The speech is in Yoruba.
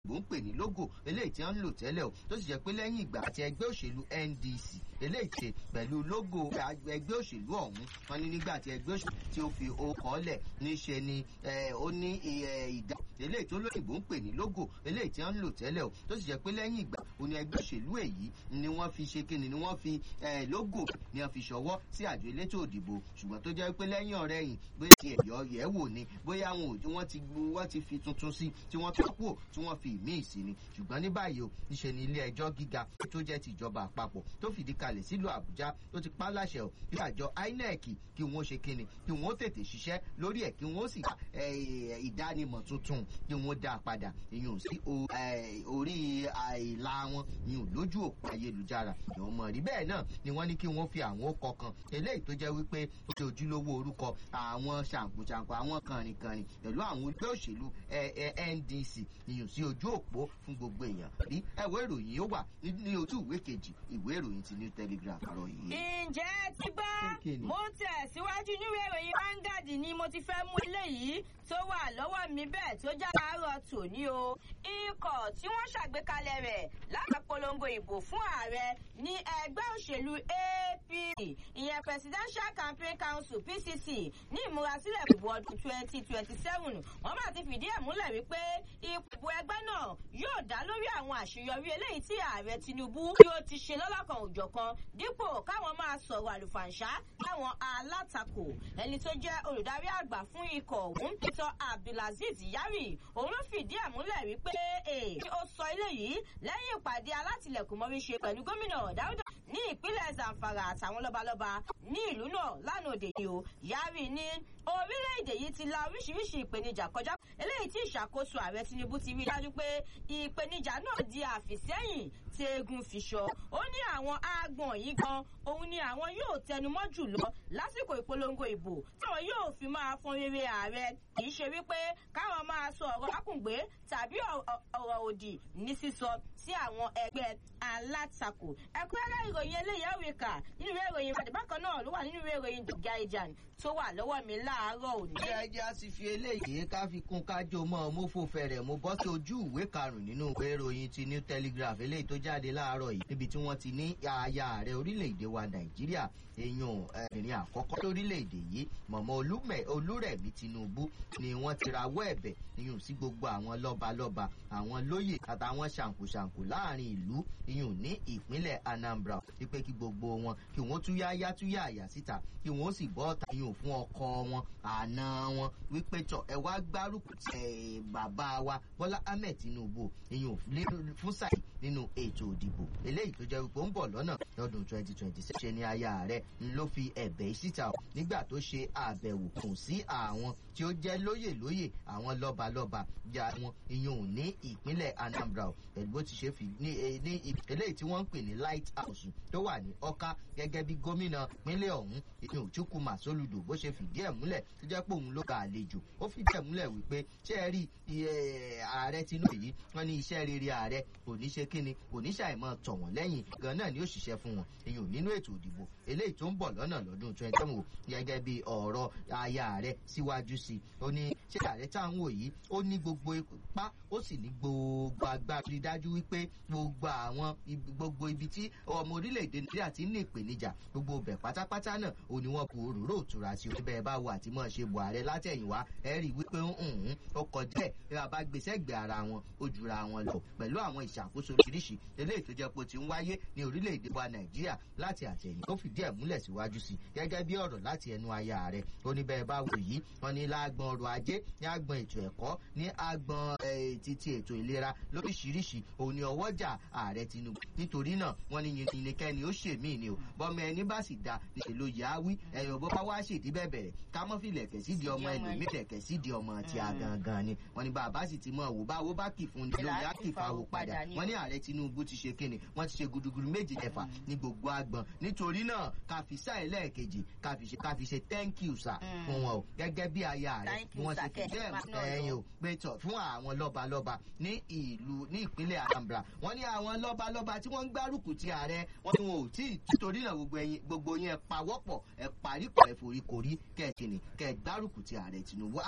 ń pè ní logo eléyìí tí wọ́n ń lò tẹ́lẹ̀ o tó sì jẹ́ pé lẹ́yìn ìgbà àti ẹgbẹ́ òṣèlú ndc eléyìí ṣe pẹ̀lú logo ẹgbẹ́ òṣèlú ọ̀hún wọn ní nígbà tí ẹgbẹ́ òṣèlú tí ó fi okọ̀ lẹ̀ níṣe ni ó ní ìdá eléyìí tó lóyìnbó ń pè ní logo eléyìí tí wọ́n ń lò tẹ́lẹ̀ o tó sì jẹ́ pé lẹ́yìn ìgbà òní ẹgbẹ́ òṣèlú èyí ni wọ́n fi ṣe kíni ni wọ́n fi logo ni wọ́n fi ṣọwọ́ sí àjọ elétò òdìbò ṣùgbọ́n tó jẹ́ pé lẹ́yìn ọ̀rẹ́ yìí bóyá ti ẹ̀yọ́ yẹ̀ wò ni bóyá wọ́n ti wọ́n ti fi tuntun sí tí wọ́n tó kúrò tí wọ́n fi ìmíì sí ni ṣùgbọ́n ní báyìí o níṣe ni ilé ẹjọ́ gíga tó jẹ́ ti ìjọba àpapọ̀ tó fìdí kalẹ̀ sílùú àbújá tó ti pa láṣẹ o bí àjọ inec kí wọ́n ṣe kíni kí wọ́n tètè ṣiṣẹ́ lórí ẹ̀ kí wọ́n sì ìdánimọ̀ tuntun kí wọ́n dá a padà ìyún sí orí àìlà wọn ìyún lójú òpó ayélujára ìyún mọ̀ rí bẹ́ẹ̀ náà ni wọ́n ní kí wọ́n fi àwọn ọkọ̀ kan eléyìí tó jẹ́ wípé ó ṣe ojúlówó orúkọ àwọn ṣàǹkóṣàǹkó àwọn kànrìnkànrìn pẹ̀lú àwọn ẹgbẹ́ òṣèlú ndc ìyún sí ojú òpó fún gbogbo èèyàn rí ẹ̀wọ́ ìròyìn ó wà ní ojú ìwé kejì ìwé ìròyìn ti new telegraph àárọ̀ yìí. ǹjẹ́ ti gbọ́ mo ń tẹ̀síwájú níwèé ìròyìn Vanguard ni mo ti fẹ́ mú eléyìí tó wà lọ́wọ́ mi bẹ́ẹ̀ tó já àárọ̀ tòní o ikọ̀ tí wọ́n ṣàgbékalẹ̀ rẹ̀ láti polongo ìbò fún ààrẹ ní ẹgbẹ́ òṣèlú APC ìyẹn Presidential Campaign Council PCC ní ìmúrasílẹ̀ ìbò ọdún twenty twenty seven wọ́n bá ti fìdí ẹ̀ múlẹ̀ wípé ipò ẹgbẹ́ náà yóò dá lórí àwọn àṣeyọrí eléyìí tí ààrẹ Tinubu yóò ti ṣe lọ́lọ́kan òjọ̀kan dípò káwọn máa sọ̀rọ̀ àlùfàǹṣá láwọn alátakò ẹni tó jẹ́ olùdarí àgbà fún ikọ̀ ọ̀hún Peter Abdulaziz Yari òun ló fìdí ẹ̀ múlẹ̀ wípé ó sọ eléyìí lẹ́yìn ìpàdé alátìlẹ̀kùnmọ́rí ṣe pẹ̀lú gómìnà Dáúdà ní ìpínlẹ̀ Zamfara àtàwọn lọ́balọ́ba ní ìlú náà lánàá òde yìí o Yari ní orílẹ̀-èdè yìí ti la oríṣiríṣi ìpèníjà kọjá eléyìí tí ìṣàkóso ààrẹ Tinubu ti rí dájú pé ìpèníjà náà di àfìsẹ́yìn tí eégún fi ṣọ ó ní àwọn agbọ̀n yìí gan òun ni àwọn yóò tẹnumọ́ jùlọ lásìkò ìpolongo ìbò táwọn yóò fi máa fọn rere ààrẹ kì í ṣe wípé káwọn máa sọ ọ̀rọ̀ lákùngbé tàbí ọ̀rọ̀ òdì ní sísọ sí àwọn ẹgbẹ́ alátakò ẹ̀kúnrẹ́rẹ́ ìròyìn eléyìí ẹ̀ríkà nínú ìwé ìròyìn ìbàdàn bákan náà ló wà nínú ìwé ìròyìn The Guardian tó wà lọ́wọ́ mi láàárọ̀ òní. ṣé ẹjẹ́ á sì fi eléyìí ká fi kún kájọ mọ́ mo fò fẹ̀rẹ̀ mo bọ́ sí ojú ìwé karùn-ún nínú ìwé ìròyìn ti New Telegraph eléyìí tó jáde láàárọ̀ yìí níbi tí wọ́n ti ní aya ààrẹ orílẹ̀-èdè wa Nàìjíríà èèyàn ẹ̀rìn àkọ́kọ́ lórílẹ̀-èdè yìí mọ̀mọ́ Olúrẹ̀mí Tinubu ni wọ́n ti rawọ́ ẹ̀bẹ̀ iyùn sí gbogbo àwọn lọ́balọ́ba àwọn lóyè àtàwọn ṣàǹkóṣàǹkó láàrin ìlú iyùn ní ìpínlẹ̀ Anambra wípé kí gbogbo wọn kí wọ́n túyáyá túyá àyà síta kí wọ́n sì bọ́ ọ̀tá iyùn fún ọkọ wọn àna wọn wípé tọ ẹ wá gbárùkù tẹ bàbá wa Bọ́lá Ahmed Tinubu iyùn fún sáì nínú ètò òdìbò eléyìí tó jẹ́ wípé ó ń bọ̀ lọ́nà lọ́dún 2026 ṣe ni aya rẹ̀ ló fi ẹ̀bẹ̀ síta nígbà tó ṣe àbẹ̀wò kùn sí àwọn tí ó jẹ́ lóyè lóyè àwọn lọ́balọ́ba jà wọn ìyún ní ìpínlẹ̀ Anambra pẹ̀lú bó ti ṣe fi ní eléyìí tí wọ́n ń pè ní light house tó wà ní Ọ̀ká gẹ́gẹ́ bí gómìnà pínlẹ̀ ọ̀hún ìyún Chukwuma Soludo bó ṣe fìdí ẹ̀ múlẹ̀ tó jẹ́ pé òun ló gba àlejò ó fìdí ẹ̀ múlẹ̀ wípé ṣé ẹ rí ààrẹ Tinubu yìí wọ́n ní iṣẹ́ rere ààrẹ kò ní ṣe kíni kò ní ṣàìmọ̀ tọ̀ wọ́n lẹ́yìn gan náà ni ó ṣiṣẹ́ fún wọn ìyún nínú ètò òdìbò eléyìí tó ń bọ̀ lọ́nà lọ́dún twenty seven gẹ́gẹ́ bí ọ̀rọ̀ aya rẹ̀ síwájú sí i ó ní ṣé ààrẹ tá à ń wò yìí ó ní gbogbo ipá ó sì ní gbogbo agbára rí dájú wípé gbogbo àwọn gbogbo ibi tí ọmọ orílẹ̀-èdè Nàìjíríà ti ń ní ìpèníjà gbogbo bẹ̀ pátápátá náà ò ní wọn bu òróró òtura sí orí bẹ́ẹ̀ bá wà àti mọ̀ ṣe bọ̀ ààrẹ látẹ̀yìnwá ẹ rí wípé ń ó kọjá ẹ̀ bí wọ́n bá gbèsè gbé ara wọn ó jura wọn lọ pẹ̀lú àwọn ìṣàkóso oríṣiríṣi eléyìí tó jẹ́ pé ó ti ń wáyé ní orílẹ̀-èdè wa Nàìjíríà láti àtẹ̀yìn ó fìdí ẹ̀ múlẹ̀ síwájú sí gẹ́gẹ́ bí ọ̀rọ̀ láti ẹnu aya rẹ̀ ó ní bẹ́ẹ̀ bá wò yìí wọ́n ní lágbọn ọrọ̀ ajé ní agbọn ètò ẹ̀kọ́ ní agbọn títí ètò ìlera lóríṣiríṣi òun ni ọwọ́jà ààrẹ Tinubu nítorí náà wọ́n ní yìnyínkẹ́ni ó ṣe mí ni o bọ́mọ ẹni bá sì da níṣẹ́ ló yà á wí ẹ̀yọ̀ bó bá wá ṣèdí bẹ́ẹ̀ bẹ̀rẹ̀ ká mọ́ fi lẹ̀kẹ̀ sí di ọmọ ẹlòmíì lẹ̀kẹ̀ sí di ọmọ ti àgangan ni wọ́n ní bàbá sì ti mọ̀ wò báwo bá kì fún ni lórí á kì fáwọ́ padà wọ́n ní ààrẹ Tinubu ti ṣe kíni wọ́n ti ṣe gudugudu méje ẹ̀fà ní gbogbo agbọn nítorí náà ká fi sáà ẹlẹ́ẹ̀kejì ká fi ṣe ká fi ṣe thank you sir fún wọn o gẹ́gẹ́ bí aya rẹ̀ wọ́n ṣe fi bẹ́ẹ̀ ẹ̀yìn o pé tọ̀ fún àwọn lọ́balọ́ba ní ìlú ní ìpínlẹ̀ Anambra wọ́n ní àwọn lọ́balọ́ba tí wọ́n ń gbárùkù ti ààrẹ wọ́n ní wọn ò tí ì torí náà gbogbo ẹ̀yin gbogbo yẹn pawọ́pọ̀ ẹ̀ parípọ̀ ẹ̀ foríkorí kẹ́ẹ̀kìnì kẹ́ẹ̀ gbárùkù ti ààrẹ Tinubu